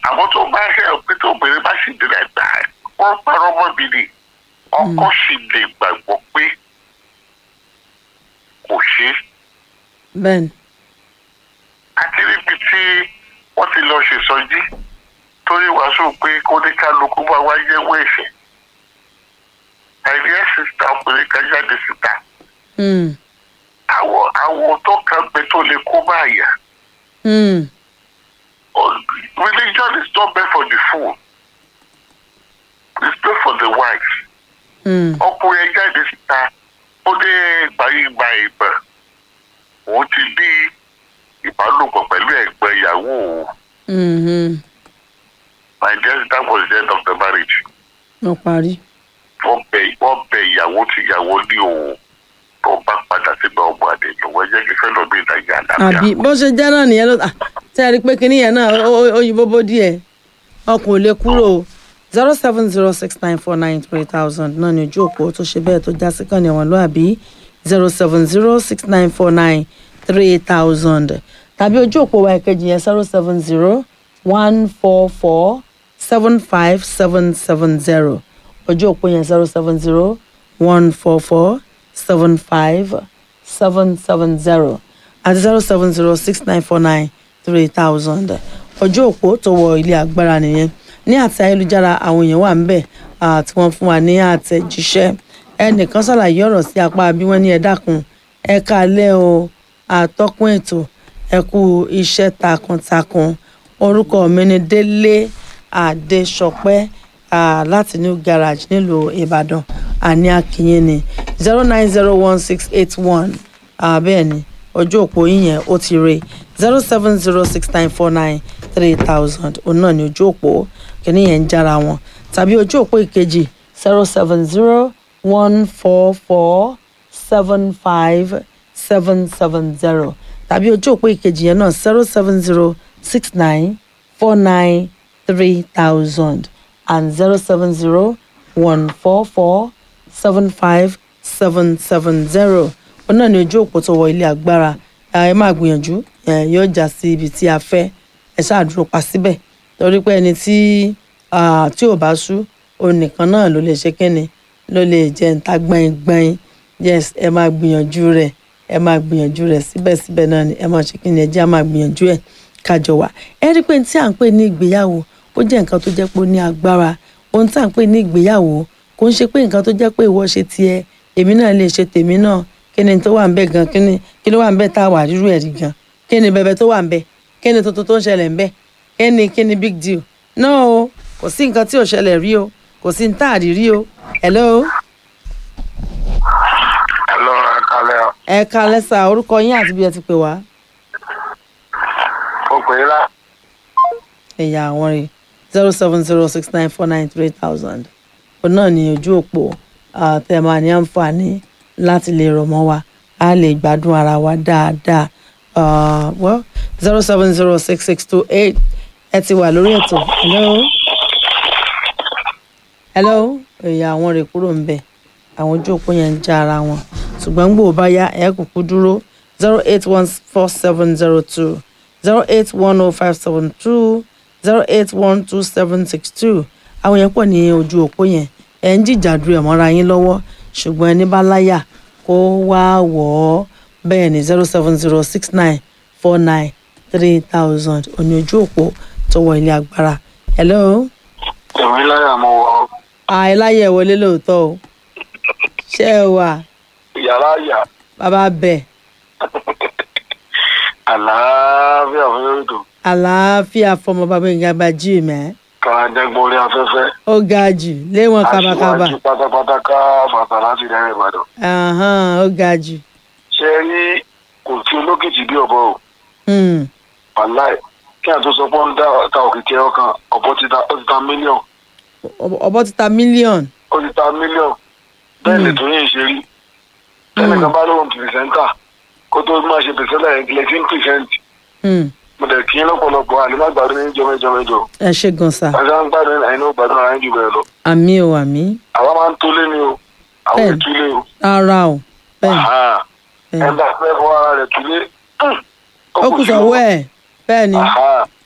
àwọn tó bá ṣe pé tó obìnrin bá sì délẹ̀ gbà wọ́n parọ́ mọ́ mi ni ọkọ sì lè gbàgbọ́ pé kò ṣe é bẹ́ẹ̀ ni àti níbi tí wọ́n ti lọ ṣèsọjí torí wàásù pé kóníkálukú bá wá yẹ̀wò ẹ̀ṣẹ̀ àìríẹ́ sísá obìnrin kan jáde síta Mm, àwọn àwọn tó kan gbé tó lè kó báyà mm, religion is not meant for the fool it's meant for the wise mm, ọkùnrin ẹ jáde síta ó dé gbàyìgbà ìbọn òun ti ní ìbálòpọ̀ pẹ̀lú ẹ̀gbọ́n ìyàwó òun mhm. my dear that was the end of the marriage wọ́n parí. wọ́n bẹ wọ́n bẹ ìyàwó tí ìyàwó ní òun tó bá padà síbẹ̀ ọmọ àdé lọ́wọ́ ẹ jẹ́ kí fẹ́ lọ bí ìdájà àlàáfíà àbí bó ṣe jẹ́ náà nìyẹn ló ah, tẹ́ ẹ rí i pé kinní yẹn náà ó- ó- ó yí bóbó díẹ̀ ọkùn ò lè kúrò zero seven zero six nine four nine three thousand náà ní ojú òpó tó ṣe bẹ́ẹ̀ tó já sí kàn ní ọ̀wọ́n lóàbí zero seven zero six nine four nine three thousand tàbí ojú òpó wa ìkejì yẹn zero seven zero one four four seven five seven seven zero ojú òpó yẹn zero seven zero one four four seven five seven seven zero àti zero seven zero six nine four nine three thousand ojú òpó tó wọ ilé agbára nìyẹn ní àti ayélujára àwọn èèyàn wà ńbẹ̀ ah, tí wọ́n fún wa ní àtẹ̀jíṣẹ́ ẹnìkan ṣàlàyé ọ̀rọ̀ sí apá bí wọ́n ní ẹ dákun ẹ káalẹ́ o àtọ́kùn ètò ẹ kú iṣẹ́ takuntakun orúkọ mi ni délé adéṣọpẹ́ ah, láti new garage nílùú ìbàdàn àní akínyìn ni zero nine zero one six eight one bẹ́ẹ̀ ni ojú òpó yín yẹn ó ti re zero seven zero six nine four nine three thousand òun náà ni ojú òpó kìíní yẹn ń jára wọn tàbí ojú òpó ìkejì zero seven zero one four four seven five seven seven zero tàbí ojú òpó ìkejì yẹn náà zero seven zero six nine four nine three thousand and zero seven zero one four four seven five seven seven zero òun náà ni ojú òpó tó wọ ilé agbára ẹ máa gbìyànjú ẹ yóò já sí ibi tí a fẹ́ ẹ ṣáà dúró pa síbẹ̀ torí pé ẹni tí ah, tí ò bá sú òun nìkan náà ló lè ṣe kíni ló lè jẹ níta gbẹ̀ngbẹ̀ng yes ẹ máa gbìyànjú rẹ̀ ẹ máa gbìyànjú rẹ̀ síbẹ̀síbẹ̀ náà ni ẹ máa ṣe kíni ẹ jẹ́ á máa gbìyànjú ẹ̀ kájọ wà ẹ rí i pé tí à ń pè ní ìgbéyàwó ó jẹ́ nǹkan tó jẹ́ pé ó ní agbára ohun tí à ń pè ní ìgbéyàwó kò ń ṣe pé nǹkan tó jẹ́ pé ìwọ ṣe tiẹ̀ èmi náà lè ṣe tèmi náà kí ni tó wà ń bẹ gan kí ni kí ló wà ń bẹ tá a wà rírú ẹ̀ rí gan kí ni bẹbẹ tó wà ń bẹ kí ni tuntun tó ń ṣẹlẹ̀ ń bẹ kí ni kí ni big deal náà o kò sí nǹkan tí ò ṣẹlẹ̀ rí o kò sí ní tá a rí rí o hello ẹ lọ ẹ kalẹ̀ ọ. ẹ ká lẹ́sà orúkọ yín àti bí ẹ ti pè wá ó pè é lá. ẹ̀yà àwọn rè zero seven zero six nine four nine three thousand òun náà ní ojú òpó ah, tẹ́ ẹ máa ní àǹfààní láti lè rọ̀ mọ́ wa a lè gbádùn ara wa dáadáa Ah, well zero seven zero six six two eight ẹ ti wà lórí ètò hello hello ẹ̀yà àwọn rè kúrò ń bẹ̀ àwọn ojú òpó yẹn ń já ara wọn ṣùgbọ́n gbòó bá yá ẹ̀ kúkú dúró zero eight one four seven zero two zero eight one oh five seven two zero eight one two seven six two àwọn yẹn pọ̀ ní ojú òpó yẹn ẹ̀ ń jìjàdù ẹ̀ mọ́ra yín lọ́wọ́ ṣùgbọ́n ẹni bá láyà kó wá wọ̀ ọ́ bẹ́ẹ̀ ni zero seven zero six nine four nine three thousand òní ojú òpó tó wọ ilé agbára hello èmi láyà mo wọ àìláyẹ̀ wọlé lóòótọ́ o ṣé ẹ wà yàrá yà bàbá bẹ́ẹ̀ àlàáfíà fún yóò dùn àlàáfíà fọmọ bàbá ìgbà bá jí mẹ́ ká jẹ́gbọ́n orí afẹ́fẹ́. ó ga jù léwọ̀n kábàkábà aṣíwájú pátápátá ká bàtà láti rẹ́rìn ìbàdàn. Ahán, ó ga jù ṣé ẹ rí kò tí olókìtì bí ọ̀bọ o Hmm, wàláì kí àtúntò sọ pé ó ń dá ta òkìkí ọkàn ọ̀bọ ti ta ó ti ta mílíọ̀n ọ̀bọ- ọ̀bọ ti ta mílíọ̀nù ó ti ta mílíọ̀n bẹ́ẹ̀ lè tó yín ṣe rí bẹ́ẹ̀ kan bá lóun pìrìsẹ́ńtà kó tó máa ṣe pìrìsẹ́ńtà yẹn kílẹ̀ tí ń pìrìsẹ́ńtì Hmm, mo dẹ̀ kí lọ́pọ̀lọpọ̀ àlèmágbàdo ní jọmẹjọmẹjọ ẹ ṣe gan sa àti àwọn gbàdúrà àyìn náà gbàdúrà àyìn jù bẹ́ẹ̀ lọ àmì o àmì àwa máa ń tó lé ní o àwọn Bẹ́ẹ̀ni. ìtúlé o rárá o bẹ́ẹ̀ Àhá. ẹ bẹ́ẹ̀ bá fẹ́ fọ ara rẹ̀ túlé ó kù sọ́wọ́ ẹ̀ bẹ́ẹ̀ ni Àhá.